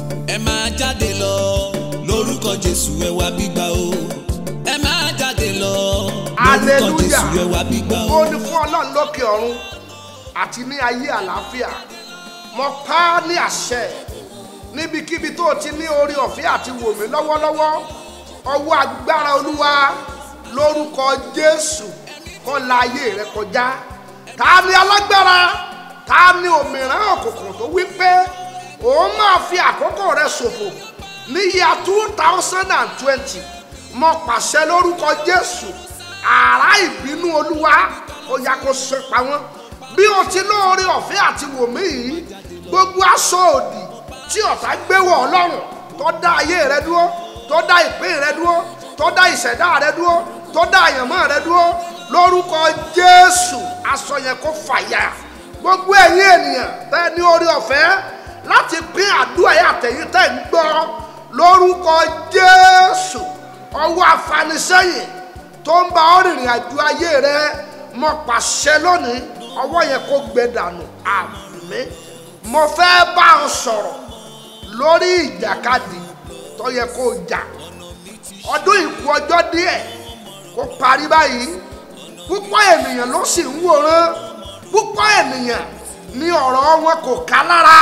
ẹ máa jáde lọ lórúkọ jésù ẹ wá gbígbà o ẹ máa jáde lọ lórúkọ Hallelujah. jésù ẹ wá gbígbà o. ó ní fún ọlọ́run lókè ọ̀run àti ní ayé àlàáfíà mo pa á ní àṣẹ níbikíbi tó o ti ní orí ọ̀fẹ́ àti wò mí lọ́wọ́lọ́wọ́ ọwọ́ agbára olúwa lórúkọ jésù kó la ayé rẹ kọjá ta ni alágbára ta ni òmìrán òkùnkùn tó wí pé òun máa fi àkókò rẹ ṣòfò ní yíya two thousand and twenty mo pàṣẹ lórúkọ jésù àrá ìbínú olúwa ó yá kó ṣe pa wọ́n bí o ti lóore ọ̀fẹ́ àti wòmí yìí gbogbo aṣọ òdì tí ọ̀tá gbé wọ̀ ọlọ́run tó dá ayé rẹ dúró tó dá ìpín rẹ dúró tó dá ìṣẹ̀dá rẹ dúró tó dá àyànmọ́ rẹ dúró lórúkọ jésù aṣọ yẹn kó fàyà gbogbo ẹ̀yin ènìyàn tẹ́ ní orí ọ̀fẹ́ láti pín àdúrà yẹn àtẹ̀yìn tẹ́ ń gbọ́ lórúkọ jésù ọwọ́ afanisẹ́yìn tó ń bá ọ rìnrìn àjò ayé rẹ mo pàṣẹ lónìí ọwọ́ yẹn kó gbẹ dànù àmín mo fẹ́ bá ọ sọ̀rọ̀ lórí ìjàkadì tó yẹ kó o jà ọdún ìkú ọjọ́ díẹ̀ kó parí báyìí púpọ̀ ènìyàn ló sì ń wòran púpọ̀ ènìyàn ní ọ̀rọ̀ wọn kò ká lára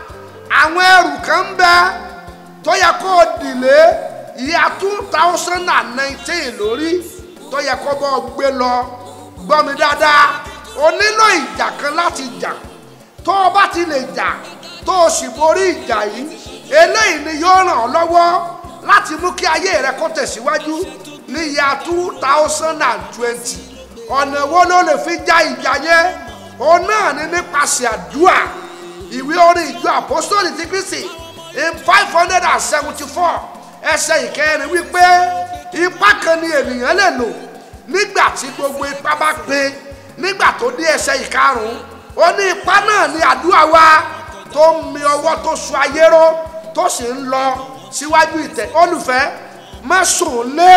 àwọn ẹrù kan ń bẹ tó yẹ kó o dìlé ìyá two thousand and nineteen lórí tó yẹ kó bọ́ ọ gbé lọ gbọ́ mi dáadáa o nílò ìjà kan láti jà tó o bá ti lè jà tó o sì borí ìjà yìí eléyìí ni yóò ràn ọ́ lọ́wọ́ láti mú kí ayé rẹ kó tẹ̀síwájú ní ìyá two thousand and twenty ọ̀nà wo ló lè fi já ìjà yẹn òun náà ni nípasẹ̀ àdúrà ìwé orin ìjọ àpọ́sítọ́lì ti Kristi in five hundred and seventy four ẹsẹ̀ ìkẹrin wípé ipá kan ni ènìyàn lè lò nígbà tí gbogbo ipá bá pé nígbà tó dé ẹsẹ̀ ìkarùn-ún ó ní ipá náà ní àdúrà wa tó ń mi ọwọ́ tó so ayé ró tó sì ń lọ síwájú ìtẹ́ olùfẹ́ má sùn lé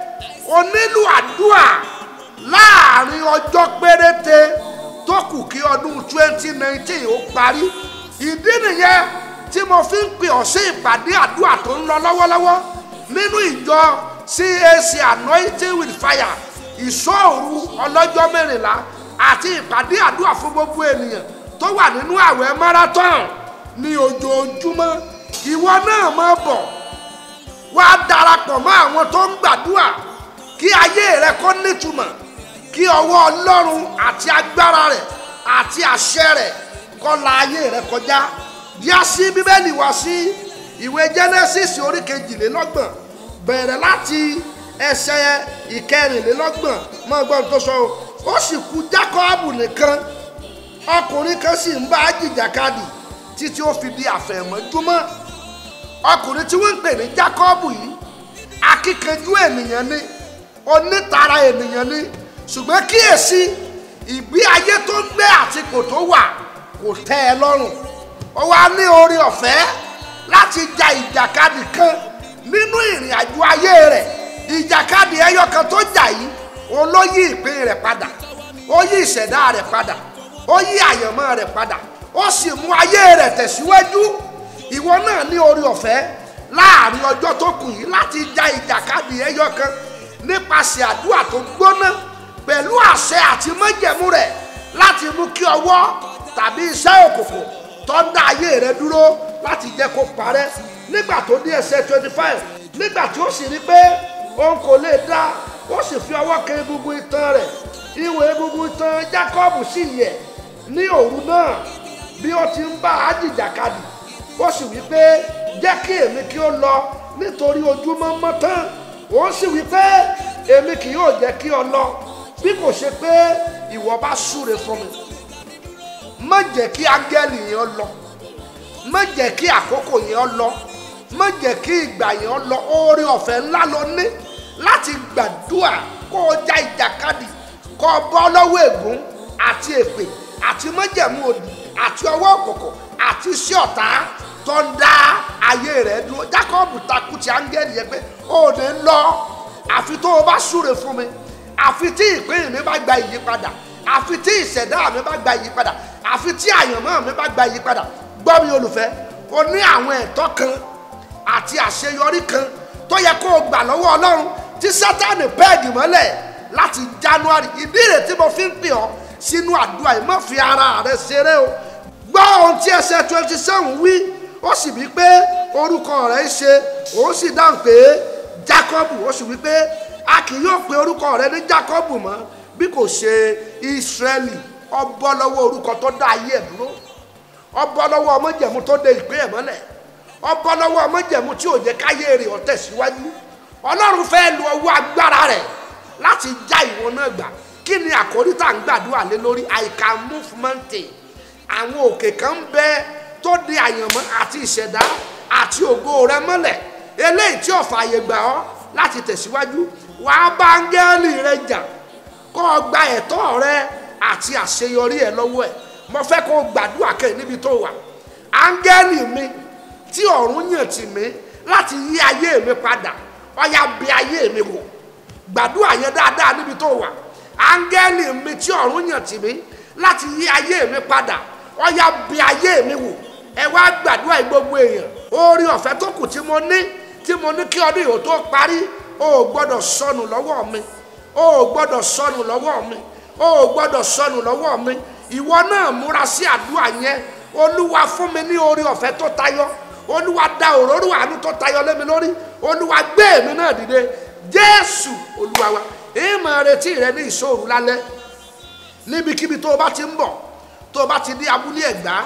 o nílò àdúrà láàrin ọjọ́ péréte tó kù kí ọdún twenty nineteen ó parí ìdí nìyẹn tí mo fi ń pè ọ́ sí ìpàdé àdúrà tó ń lọ lọ́wọ́lọ́wọ́ nínú ìjọ CAC anointing with fire ìṣọ́òru ọlọ́jọ́ mẹ́rìnlá àti ìpàdé àdúrà fún gbogbo ènìyàn tó wà nínú àwẹ̀ marathon ní ojoojúmọ́ ìwọ náà máa bọ̀ wá darapọ̀ mọ́ àwọn tó ń gbàdúrà kí ayé rẹ kó nítumọ̀ kí ọwọ́ ọlọ́run àti agbára rẹ̀ àti àṣẹ rẹ̀ kó la ayé rẹ kọjá díá sí bíbélì wá sí ìwé genesis orí kejìlélọ́gbọ̀n bẹ̀rẹ̀ láti ẹsẹ̀ ìkẹrìnlélọ́gbọ̀n mọ́ gbọ́n tó sọ o ó sì kù jákọ́ọ̀bù nìkan ọkùnrin kan sì ń bá jìjàkadì títí ó fi di àfẹ̀mọ́júmọ́ ọkùnrin tí wọ́n ń pè ní jákọ́ọ̀bù yìí akíkanjú ènìyàn ni onítara ènìyàn ni ṣùgbọ́n kíyèsí ìgbé ayé tó ń gbé àtìkò tó wà kò tẹ́ ẹ lọ́rùn ó wá ní orí ọ̀fẹ́ láti ja ìjàkadì kan nínú ìrìn àjò ayé rẹ̀ ìjàkadì ẹyọ kan tó jà yìí òun ló yí ìpín rẹ̀ padà ó yí ìṣẹ̀dá rẹ̀ padà ó yí àyànmọ́ rẹ̀ padà ó sì mú ayé rẹ̀ tẹ̀síwájú ìwọ náà ní orí ọ̀fẹ́ láàrin ọjọ́ tó kù yìí láti ja ìjàkadì ẹyọ kan nípasẹ̀ àdúrà tó gbóná pẹ̀lú àṣẹ àti májẹ̀mú rẹ̀ láti mú kí ọwọ́ tàbí iṣẹ́ òkùnkùn tó ń dá ayé rẹ dúró láti jẹ́ kó parẹ́ nígbà tó dé ẹsẹ̀ twenty five nígbà tí ó sì rí pé òun kò lè dá ó sì fi ọwọ́ kan egungun itan rẹ̀ ihò egungun itan Jákọ́bù sì yẹ̀ ní òru náà bí ó ti ń bá a jìjàkadì ó sì wí pé jẹ́ kí èmi kí ó lọ nítorí ojúmọ́ mọ́ tán ó sì wí pé èmi kì yóò jẹ́ kí ọ lọ bí kò ṣe pé ìwọ bá súre fún mi má jẹ́ kí áńgẹ́lì yẹn lọ má jẹ́ kí àkókò yẹn lọ má jẹ́ kí ìgbà yẹn lọ oore ọ̀fẹ́ ńlá lọ ní láti gbàdúrà kó o já ìjàkadì kó o bọ́ lọ́wọ́ ègún àti èpè àti májẹ̀mú òdì àti ọwọ́ òkùnkùn àti iṣẹ́ ọ̀tá tó ń dá ayé rẹ̀ dúró Jákọ́bù takú ti áńgẹ́lì yẹn pé ó ní lọ àfi tó o bá súre fún mi àfi tí ìpín mi bá gba ìyípadà àfi tí ìṣẹ̀dá mi bá gba ìyípadà àfi tí àyànmọ́ mi bá gba ìyípadà gbọ́ mi olùfẹ́ o ní àwọn ẹ̀tọ́ kan àti àṣeyọrí kan tó yẹ kó o gbà lọ́wọ́ ọlọ́run tí sátánì pẹ́ẹ́gì mọ́lẹ̀ láti january ìdí rẹ̀ tí mo fi ń pè ọ́ sínú àdúrà yìí má fi ara rẹ ṣeré o gbọ́ ohun tí ẹsẹ̀ twenty seven wí ó sì wí pé orúkọ rẹ̀ ń ṣe òun sì dáhùn pé jacob ó sì wí pé a kì yóò pe orúkọ rẹ̀ ní jacob mọ́ bí kò ṣe israeli ọbọ lọ́wọ́ orúkọ tó dá ayé ẹ̀ dúró ọbọ lọ́wọ́ ọmọjẹ̀mú tó de ìpín ẹ̀ mọ́lẹ̀ ọbọ lọ́wọ́ ọmọjẹ̀mú tí ò jẹ́ káyé rẹ̀ ó tẹ̀síwájú ọlọ́run fẹ́ lu ọwọ́ agbára rẹ̀ láti já ìwọ náà gbà kí ni àkórí tá à ń gbàdúrà lé lórí i can move mountain àwọn òkè kan ń bẹ tó di àyànmọ́ àti ìṣẹ̀dá àti ògo rẹ mọ́lẹ̀ eléyìí tí ó fààyè gbà ọ́ láti tẹ̀síwájú wàá bá áńgẹ́lì rẹ jà kó o gba ẹ̀tọ́ rẹ àti àṣeyọrí ẹ lọ́wọ́ ẹ̀ mo fẹ́ kó o gbàdúrà kẹ́ níbi tó wà áńgẹ́lì mi tí ọ̀run yàn tì mí láti yí ayé mi padà ọ̀yà bí ayé mi wò gbàdúrà yẹn dáadáa níbi tó wà áńgẹ́lì mi tí ọ̀run yàn tì mí láti yí ayé mi padà ọ̀yà bí ayé mi wò ẹ wá gbàdúrà yìí gbogbo èèyàn orí ọ̀fẹ́ tó kù tí mo ní tí mo ní kí ọdún yìí tó parí o ò gbọ́dọ̀ sọnù lọ́wọ́ mi o ò gbọ́dọ̀ sọnù lọ́wọ́ mi o ò gbọ́dọ̀ sọnù lọ́wọ́ mi ìwọ náà múra sí àdúrà yẹn olúwa fún mi ní orí ọ̀fẹ́ tó tayọ olúwa da òróró àánú tó tayọ lé mi lórí olúwa gbé èmi náà dìde jésù olúwa wa èyí máa retí rẹ ní ìṣòro lálẹ́ níbikíbi tó o bá ti ń bọ̀ tó o bá ti dé abúlé ẹ̀gbá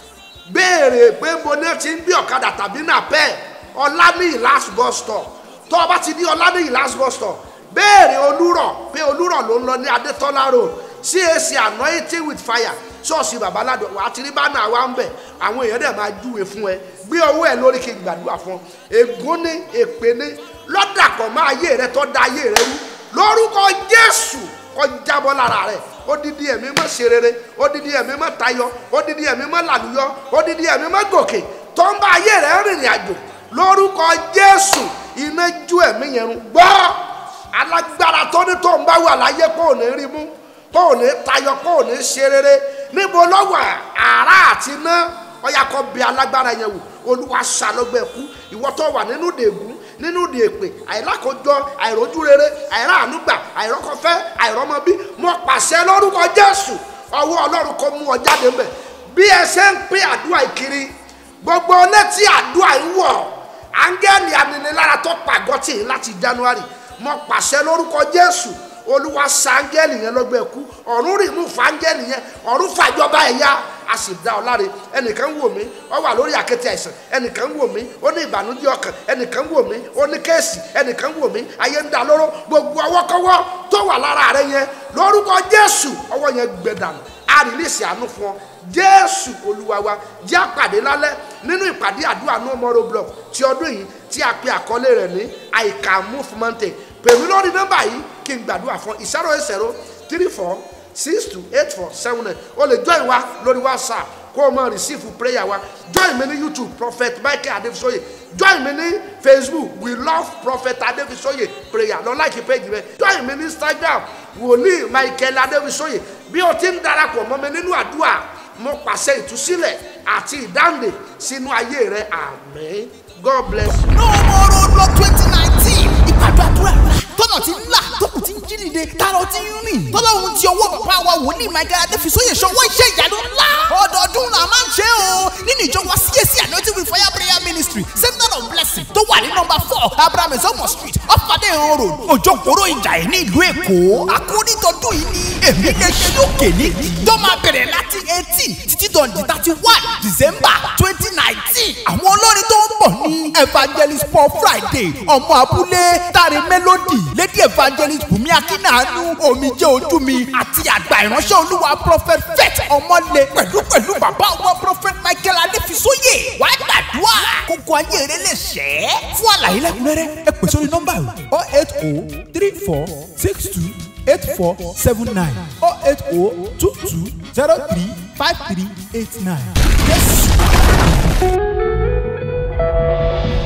béèrè pé mo ní ti ń gbé ọ̀kadà tàbí nàpẹ́ ọ̀lànìyí last bus stop tó o bá ti dé ọ̀lànìyí last bus stop béèrè olúrọ̀ pé olúrọ̀ ló ń lọ ní adétọ́lá road cac anointing with fire ṣọ́ọ̀ṣì babaládọ̀ wà á ti rí bánà wa ń bẹ̀ àwọn èèyàn dẹ̀ máa júwe fún ẹ gbé owó ẹ lórí kí n gbàdúrà fún ọ ègún ní èpè ní lọ́dàpọ̀ máa ayé rẹ tó da ayé rẹ rú lórúkọ jésù kó jábọ́ lára rẹ odidi ẹ̀mí mọ́ ṣe rere odidi ẹ̀mí mọ́ tayọ odidi ẹ̀mí mọ́ làlùyọ odidi ẹ̀mí mọ́ gòkè tó ń bá ayé rẹ rìnrìn àjò lórúkọ jésù iná ju ẹ̀mí yẹn rún gbọ́ alágbára tó ní tó ń bá wà láyé kó ò ní rí mú kó ò ní tayọ kó ò ní ṣe rere níbo lọ́wọ́ àrà àti iná ọ̀yà kọ́ bí alágbára yẹn wò olúwa ṣàlọ́gbẹ̀ kú ìwọ tó wà nínú dègún nínú di èpè àìlákòjọ àìrójú rere àìráàánúgbà àìrọ́kọfẹ́ àìrọ́mọbí mo pàṣẹ lórúkọ jésù ọwọ́ ọlọ́run kò mú ọ jáde mbẹ bí ẹ ṣe ń pín àdúrà ìkiri gbogbo létí àdúrà ń wọ̀ áńgẹ́lì aninilára tó pàgọ́ tì í láti january mo pàṣẹ lórúkọ jésù olúwa sáńgẹ́lì yẹn lọ́gbẹ́ kú ọ̀run rì mú fáńgẹ́lì yẹn ọ̀run fàjọba ẹ̀yà a sì dá ọ láre ẹnìkan ń wò mí ọ wà lórí àkéte àìsàn ẹnìkan ń wò mí ó ní ìbànújẹ́ ọkàn ẹnìkan ń wò mí ó ní kéèsì ẹnìkan ń wò mí ayé ń da lóró gbogbo ọwọ́kọ́wọ́ tó wà lára rẹ yẹn lórúkọ jésù ọwọ́ yẹn gbẹ dànù a rìlíìsì àánú fún ọ jésù olúwa wa jẹ́ àpàdé lálẹ́ nínú ìpàdé àdúrà no more roadblock ti ọdún yìí tí a pe àkọlé rẹ̀ ní i can move mountain pèmí lórí nọ́mbà yìí kí n gbàdúrà fún zero eight zero three four six two eight four seven nine o lè join wa lórí whatsapp kó o máa receive prayer wa join mi ní youtube prophet michael adefisoye join mi ní facebook we love prophet adefisoye prayer lọ like page rẹ join mi ní instagram wòlíì michael adefisoye bí o ti ń darapọ̀ mọ́ mi nínú àdúrà mo pàṣẹ ìtúsílẹ̀ àti ìdáǹdè sínú ayé rẹ àmín god bless you. no more roadblock twenty nineteen ìpàdé àdúrà rà tọ́nà ti ń là tó kù ti ń jí dìde tààrọ̀ ti ń rìn tọ́lọ́run ti ọwọ́ bàbá wa wòlíì michael adéfisóyè ṣọwọ́ iṣẹ́ ìyanu ńlá ọdọọdún là máa ń ṣe o nínú ìjọ wa CAC anointing with fire prayer ministry center of blessing tó wà ní nọmba four abraham ezomo street ọ̀fadé ìhàn road òjòkòrò ìjà ẹ̀ ní ìlú èkó àkórí tọdún yìí ni èmi lè ṣí òkè nídìí tó máa bẹ̀rẹ̀ láti eighteen títí dọ̀ndì thirty one december twenty nineteen àwọn olórin tó ń bọ̀ ní evangelist paul friday ọmọ abúlé tari melody lady evangelist bùnmi akínàánú omijé ojú mi àti àgbà ìránṣẹ́ olúwa prophet fet ọmọlé pẹ̀lú pẹ̀lú bàbá ọmọ prophet michael adéfisóyè wà á gbàdúrà kókó ayé rẹ lè ṣẹ́ fún àlàyé lẹ́kùnrẹ́rẹ́ ẹ pè sórí nọ́mbà yìí oh eight oh three four six two eight four seven nine oh eight oh two two zero three five three eight nine. Yes.